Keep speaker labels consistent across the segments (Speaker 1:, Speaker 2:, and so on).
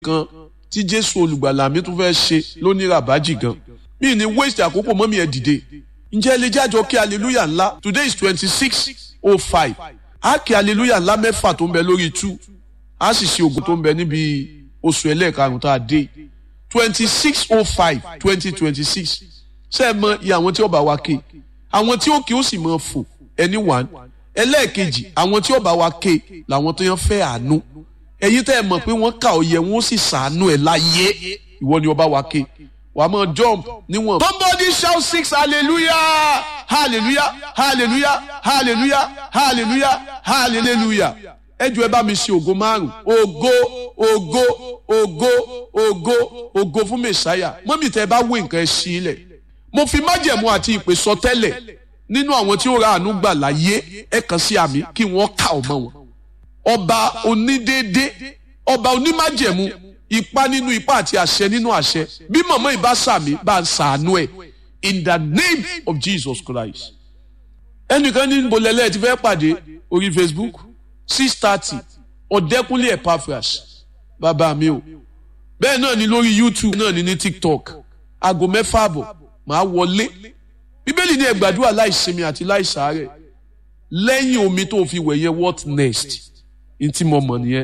Speaker 1: kan tí jésù olùgbàlà mi tún fẹ́ ṣe lóní ràbájì gan mi ní waste àkókò mọ́mí ẹ̀ dìde ǹjẹ́ ilé jájọ kí hallelujah ńlá today is twenty six oh five á kí hallelujah ńlá mẹ́fà tó ń bẹ lórí two á sì ṣe ògùn tó ń bẹ níbi oṣù ẹlẹ́ẹ̀karùn-ún tá a dé twenty six oh five twenty twenty six ṣe é mọ iye àwọn tí ó bá wa ké àwọn tí ó kí ó sì mọ fò ẹni one ẹlẹ́ẹ̀kejì àwọn tí ó bá wa ké làwọn tó yàn fẹ́ àánú ẹ̀yin tẹ́ ẹ mọ̀ pé wọ́n kà ó yẹ wọ́n sì sàánú ẹ̀ láyé ìwọ ni ọba wa ké wàá mọ jump níwọ̀n. somebody shout six hallelujah hallelujah hallelujah hallelujah hallelujah hallelujah ẹ jọ̀ọ́ ẹ bá mi ṣe ògo márùn ògo ògo ògo ògo ògo fún mẹsàáyà mọ́mí tẹ́ ẹ bá wé nǹkan ẹ sí ilẹ̀ mo fi májẹ̀mú àti ìpè sọ tẹ́lẹ̀ nínú àwọn tí ó ra àánú gbà láyé ẹ kàn sí àmì kí wọ́n kà ọmọ wọn ọba onídéédé ọba onímájẹ̀mú ipa nínú ipa àti àṣẹ nínú àṣẹ bí mọ̀mọ́ ìbá sàmì bá ń sàánú ẹ̀ in the name of Jesus Christ ẹnìkan ní bolẹ́lẹ́ ti fẹ́ pàdé orí Facebook six thirty ọ̀dẹ́kúnlé Epaphras bàbá mi o bẹ́ẹ̀ náà ni lórí YouTube náà ni ní TikTok aago mẹ́fà àbọ̀ màá wọlé bíbélì ní ẹ gbàdúrà láìsinmi àti láìsàárẹ̀ lẹ́yìn omi tó fi wẹ̀ yẹn what next ntí mo mọ̀ nìyẹn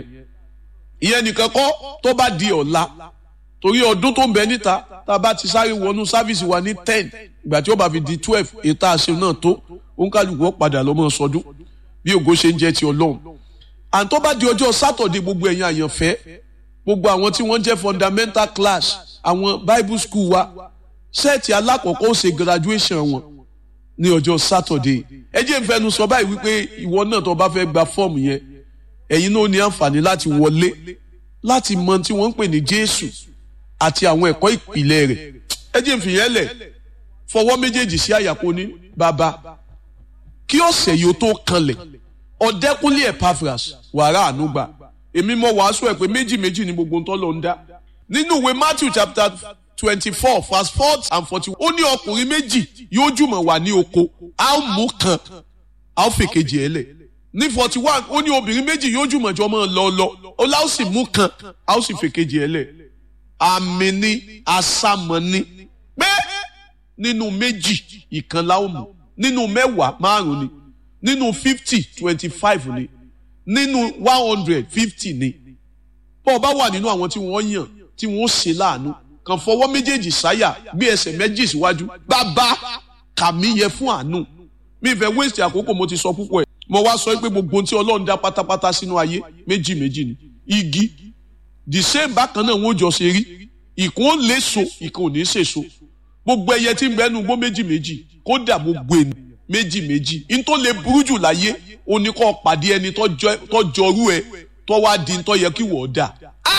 Speaker 1: ìyẹn nìkan kọ́ tó bá di ọ̀la torí ọdún tó ń bẹ níta tá a bá ti sáré wọnú sáfíìsì wa ní ten ìgbà tí ó bá fi di twelve ètò àṣẹ náà tó òǹkàlùkù ó padà lọ́mọ sọdún bí ògo ṣe ń jẹ́ ti ọlọ́run and tó bá di ọjọ́ sátọ̀dé gbogbo ẹ̀yin àyànfẹ́ gbogbo àwọn tí wọ́n jẹ́ fundamental class àwọn bible school wa sẹ́ẹ̀tì alákọ̀ọ́kọ́ ó ṣe graduation wọn ní ọjọ́ sátọ̀dé ẹ jẹ́ n fẹnu sọ báyìí wípé ìwọ náà tó bá fẹ́ gba fọ́ọ̀mù yẹn ẹ̀yin náà ní àǹfààní láti wọlé láti mọ tí wọ́n ń pè ní Jésù àti àwọn ẹ̀kọ́ ìpìlẹ̀ rẹ̀ ẹ jẹ́ n fìyẹn lẹ̀ fọwọ́ méjèèjì sí àyàkó ní bàbá kí ọ̀sẹ̀ yìí ó tó kanlẹ̀ ọ̀dẹ́kúnlé Epaphras wàrà ànúgbà èmi mọ wàásù ẹ̀ pé méjì méjì ni gbogbo ntọ́ lọ ń dá nínú ìwé Matthew chapter twenty-four verse four and forty ó ní ọkùnrin méjì yóò jùmọ̀ wà ní oko a ó mú kan a ó fèkejì ẹ̀ lẹ̀ ní forty one ó ní obìnrin méjì yóò jùmọ̀ jọ mọ́ lọ lọ ó lá ó sì mú kan a ó sì fèkejì ẹ̀ lẹ̀ àmì ni àsàmọ̀ ni pé nínú méjì ìkan la ó mú nínú mẹ́wàá márùn ni nínú fifty twenty five ni nínú one hundred fifty ni bó o bá wà nínú àwọn tí wọ́n yàn tí wọ́n ṣe láàánú kàn fọwọ́ méjèèjì sáyà gbé ẹsẹ̀ méjì síwájú bàbá kàmí yẹ fún àánú mi fẹ́ wéṣẹ̀ àkókò mo ti sọ púpọ̀ ẹ̀ mo wá sọ pé gbogbo tí ọlọ́run dá pátápátá sínú ayé méjì méjì ni igi the same bákan náà wọ́n jọ ṣe rí ìkan ó léso ìkan ò ní ṣèso gbogbo ẹyẹ tí ń bẹnu gbó méjì méjì kódà gbogbo ènìyàn méjì méjì n tó lè burú jù láyé ó ní kó pàdé ẹni tó jọrú ẹ tó wá di tó yẹ kí wọ́n dà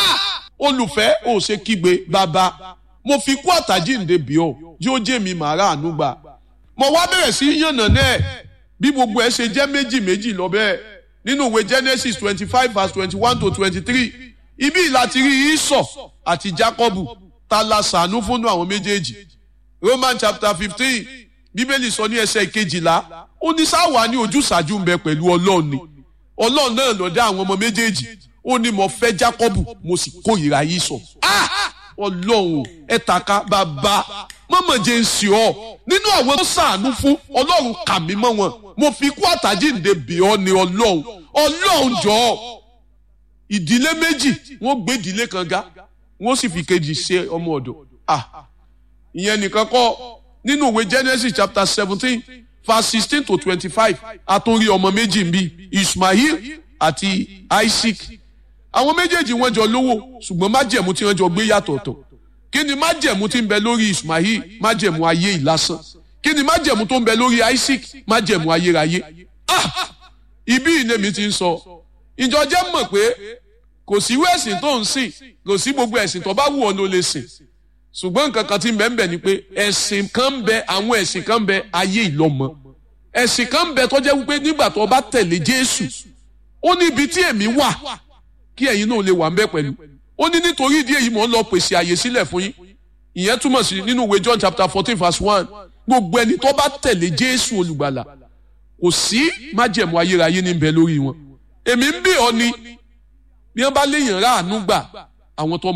Speaker 1: olùfẹ́ ò ṣe kígbe bàbá mo fi kú àtàjíǹde bí ọ yóò jẹ́ mi màá ráàánú gbà mo wá bẹ̀rẹ̀ sí yànnà náà bí gbogbo ẹ ṣe jẹ́ méjì méjì lọ bẹ́ẹ̀ nínú ìwé Genesis twenty five verse twenty one to twenty three ibi láti rí Ísọ̀ àti Jákọ́bù ta la ṣàánú fúnnú àwọn méjèèjì Roman chapter fifteen bíbélì sọ ní ẹsẹ̀ kejìlá ó ní sáwà ní ojúṣàájú ń bẹ pẹ̀lú Ọlọ́run ni Ọlọ́run náà ló dá àwọn ọmọ méjèèjì ó ní mo fẹ́ Jákọ́bù mo sì kórìíra Ísọ̀ Ọlọ́run ẹ tàka bàbá mọ́mọ́ jẹ́ ń sìn ọ́ nínú àwọn tó ṣàánú fún Ọlọ́run kà mí mọ́ wọn mo fi kú àtàjíǹde bì ọ́ ní Ọlọ́run Ọlọ́run jọ̀ọ́ ìdílé méjì wọ́n gbé ìdílé kan ga wọ́n sì fi kejì ṣe ọmọ ọ̀dọ̀ ah ìyẹn nìkan kọ́ nínú ìwé Genesis chapter seventeen verse sixteen to twenty-five àtúnrí ọmọ méjì ń bí Ismail àti Isaac àwọn méjèèjì wọ́n jọ lówó ṣùgbọ́n májẹ̀mú tí wọ́n jọ gbé yàtọ̀ọ̀tọ̀ kí ni májẹ̀mú tí ń bẹ lórí Ismail májẹ̀mú ayé ìlásán kí ni májẹ̀mú tó ń bẹ lórí Isaac májẹ̀mú ayérayé ah ibi ìnẹ́mi ti ń sọ ìjọ jẹ́ mọ̀ pé kò sí irú ẹ̀sìn tó ń sìn kò sí gbogbo ẹ̀sìn tó bá wù ọ́ ló lè sìn ṣùgbọ́n nǹkan kan tí ń bẹ ń bẹ ni pé ẹ̀sìn kan ń bẹ àwọn ẹ̀sìn kan ń bẹ ayé ìlọ́mọ ẹ̀sìn kan ń bẹ tó jẹ́ wípé nígbà tó bá tẹ̀lé Jésù ó ní ibi tí èmi wà kí ẹ̀yin náà lè wà ń bẹ pẹ̀lú ó ní nítorí ìdí èyí mò ń lọ pèsè àyè sílẹ̀ fún yín ìyẹn túmọ̀ sí nínú ìwé John chapter fourteen verse one gbogbo ẹni tó bá tẹ̀lé Jésù olùgbàlà kò sí májẹ̀mú ayérayé ní bẹ lórí wọn èmi ń bẹ̀ ọ́ ni bí wọ́n bá léèyàn ráàánú gbà àwọn tó